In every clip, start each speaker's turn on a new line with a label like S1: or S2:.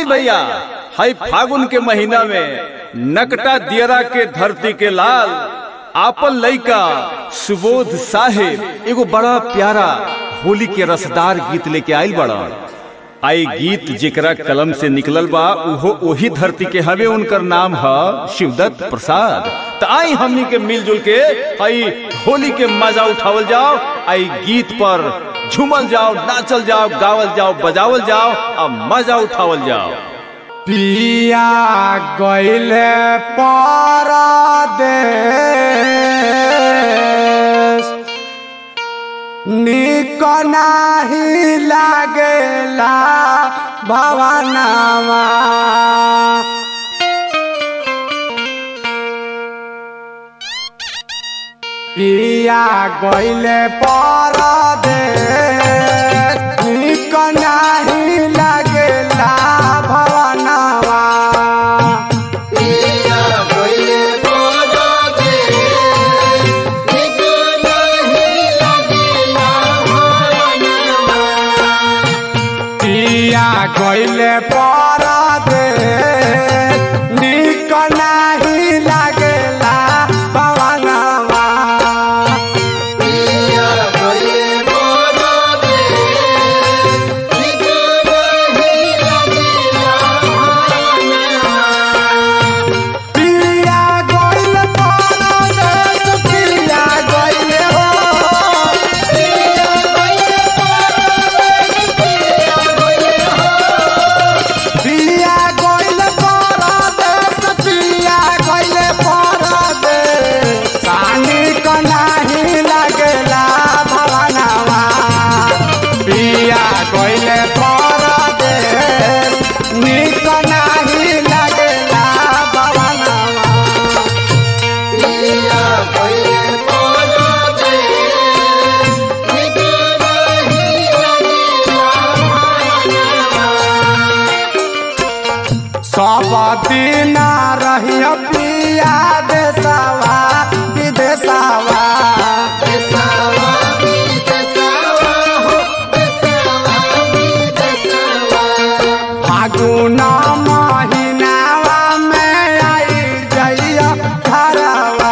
S1: भैया हाई फागुन के महीना में नकटा दियरा के धरती के लाल आपन लइका सुबोध साहेब एगो बड़ा प्यारा होली के रसदार गीत लेके आइल बड़ा आई गीत जेकरा कलम से निकलल बा उहो ओही धरती के हवे उनकर नाम है शिवदत्त प्रसाद त आई हमनी के मिलजुल के आई होली के मजा उठावल जाओ आई गीत पर झूमल जाओ नाचल जाओ गावल जाओ बजावल जाओ और मजा उठावल जाओ
S2: पिया गईले परदेश निक नाही लागेला भवनावा पिया गईले परदेश निक नाही लागेला भवनावा पिया गईले परदेश निक नाही लागेला भवनावा पिया गईले परदेश पिया गईले हो पिया गईले परदेश पिया गईले परदेश पानी क नाही लागेला भवनावा पिया गईले परदेश निक नाही लागेला भवनावा सब दिन रही पिया देशवा विदेशवा फागुन महीनावा में आई जइया घरवा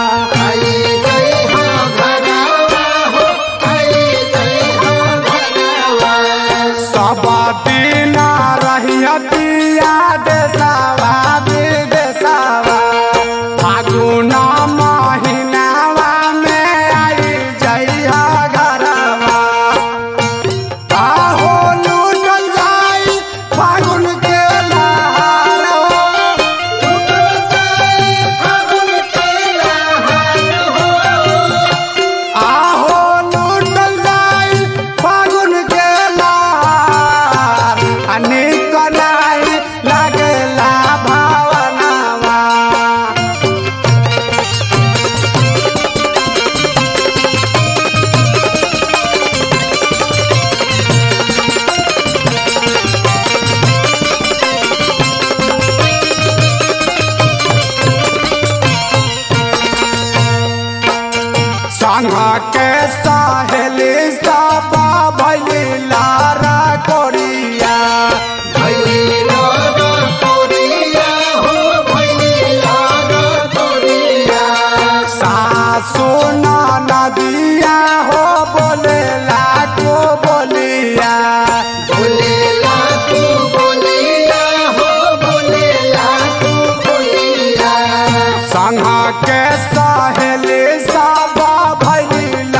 S2: सब दिन रही पिया देशवा विदेशवा फागुन महीनावा में आई जइया घरवा आहो लूटल जाई फागुन के लहार आहो लूटल जाई फागुन के लहार अनेक नाही लागेला भावनावा संग के सहेली सब भैली लारा कोरिया सासु नदिया हो बोले लाको बोलिया संग के सहेली सब भैली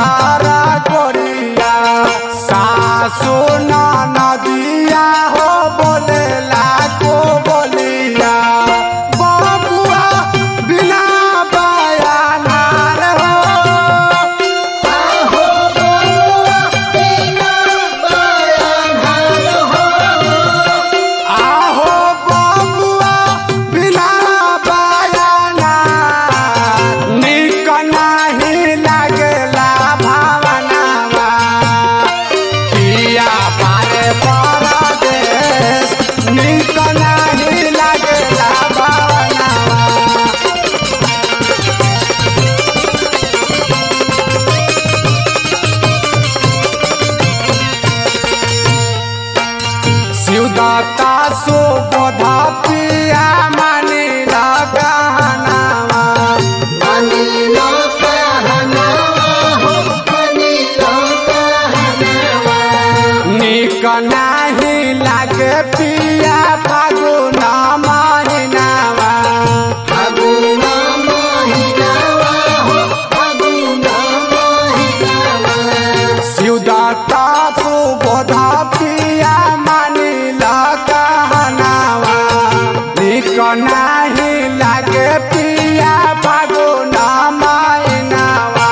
S2: नाही लागे पिया फागुना मायनावा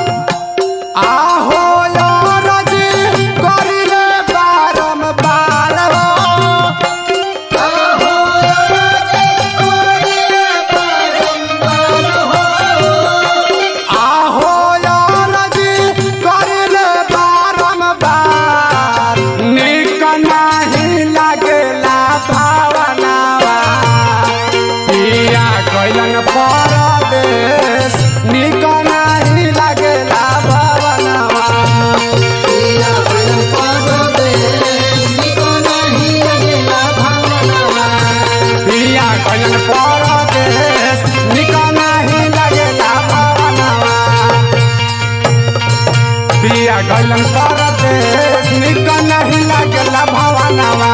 S2: आहो रजी करिले बारम्बार हो आहो रजी करिले बारम्बार निक नाही लागेला भावनावा पिया कैलन परदेश निक नाही लागेला भावनावा पिया कैलन परदेश निक नाही लागेला भावनावा पिया कैलन परदेश निक नाही लागेला भावनावा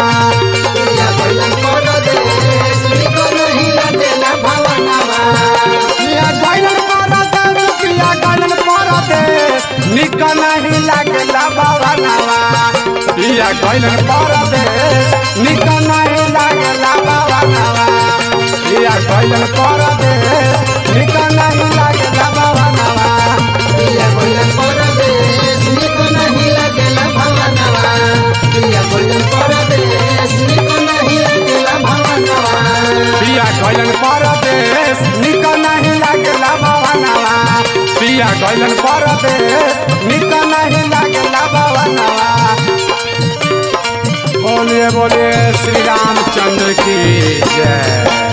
S2: पिया कैलन परदेश पिया कैलन परदेश निक नाही लागेला भावनावा पिया कैलन परदेश निक नाही लागेला भावनावा पिया कैलन परदेश निक नाही लागेला भावनावा पिया गैलन परदेश निक नहीं लागेला भवनवा पिया गैलन परदेश निक नहीं लागेला भवनवा बोलिए बोलिए श्री रामचंद्र की जय